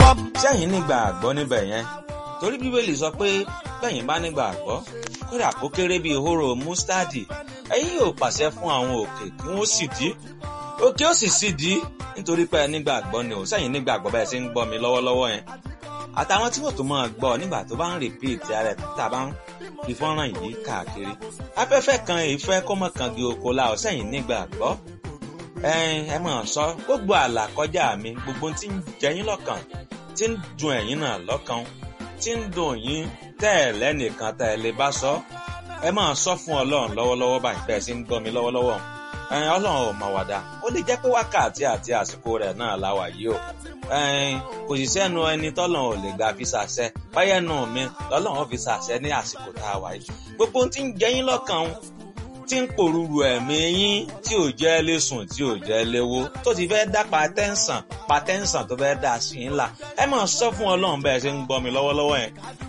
bọ́. sẹ́yìn nígbà àgbọ́ níbẹ̀ yẹn torí bíbélì sọ pé bẹ́yìn bá nígbà àgbọ́ kódà kó kéré bíi hóró mustadi ẹ̀yin yóò pàṣẹ fún àwọn òkè kí wọ́n sì dí òkè ó sì sì dí nítorí pé nígbà àgbọ́ ni ò sẹ́yìn nígbà àgbọ́ bẹ́ẹ̀ ṣe ń gbọ́ mi lọ́wọ́lọ́wọ́ yẹn àtàwọn tí wọ́n tó máa gbọ́ nígbà tó bá ń rìpíìtì ara ẹ̀ tá a bá ń fi fọ́nrán yìí káàkiri afẹ́fẹ́ kan ìfẹ́ kọ́mọ kan di oko la ọ̀ sẹ́yìn nígbà àgbọ́ ẹ mọ̀ sọ gbogbo àlà kọjá mi gbogbo tí ń jẹyín lọ́kàn tí ń dùn ẹ̀yin náà lọ́kàn tí ń dùn yín tẹ́ ẹ̀ lẹ́nìkan tẹ́ ẹ lè bá sọ ẹ máa sọ fún ọlọ́run lọ́wọ́lọ́wọ́ báyìí bẹ́ẹ̀ sì ń gbọ́ mi lọ́wọ́lọ́wọ́ ọlọ́run ò mà wàdà ó lè jẹ́ pé wákàtí àti àsìkò rẹ̀ náà la wà yìí o kò sì sẹ́nu ẹni tọ́lọ́run ò lè gbà fi ṣàṣẹ báyẹn nù mí lọ́lọ́run fi ṣàṣẹ ní àsìkò tá a wà yìí gbogbo ohun tí ń jẹyín lọ́kàn tí ń pòrúurú ẹ̀mí yín tí ò jẹ́ lé sùn tí ò jẹ́ léwó tó ti fẹ́ dá patẹ́ǹsàn patẹ́ǹsàn tó fẹ́ dá sí ńlá ẹ máa sọ fún ọlọ́run bẹ́ẹ̀ ṣe ń gbọ́ mi lọ́wọ́lọ́wọ́ yẹn